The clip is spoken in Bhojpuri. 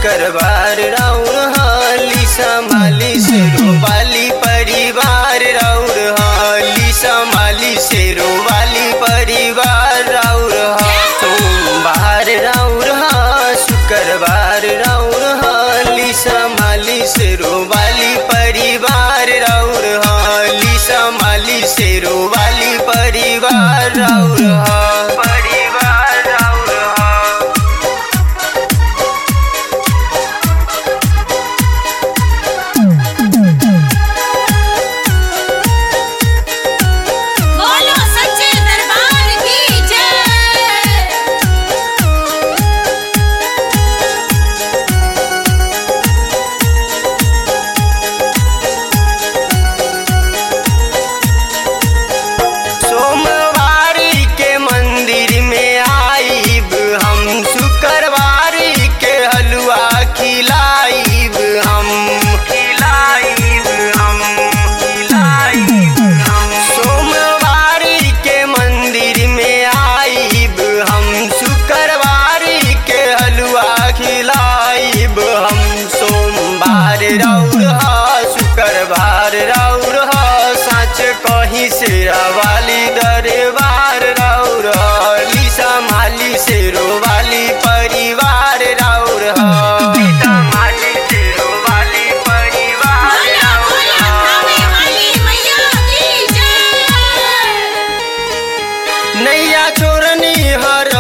शुक्रवार राउर हाली संभाली से रोवाली परिवार राउर हाली संभाली से रोवाली परिवार राउर हा सोमवार राउर हा शुक्रवार राउर हाली संभाली से रोवाली परिवार राउर हाली संभाली से रोवाली परिवार राउर हा परिवार राउर हा बोलो सच्चे दरबार की जय सोमवारी के मंदिर में आईब हम शुक्रवारी के हलवा खिलाईब हम खिलाईब हम खिलाईब हम सोमवारी के मंदिर में आईब हम शुक्रवारी के हलवा खिलाईब हम सोमवार राउर हा शुक्रवार राउर हा साँच कहीं से वाली दरबार राउर हली संभाली से रोवाली परिवार राउर हली संभाली से रोवाली परिवार बोलो बोलो खावे वाली मैया की जय नैया छोरनी हर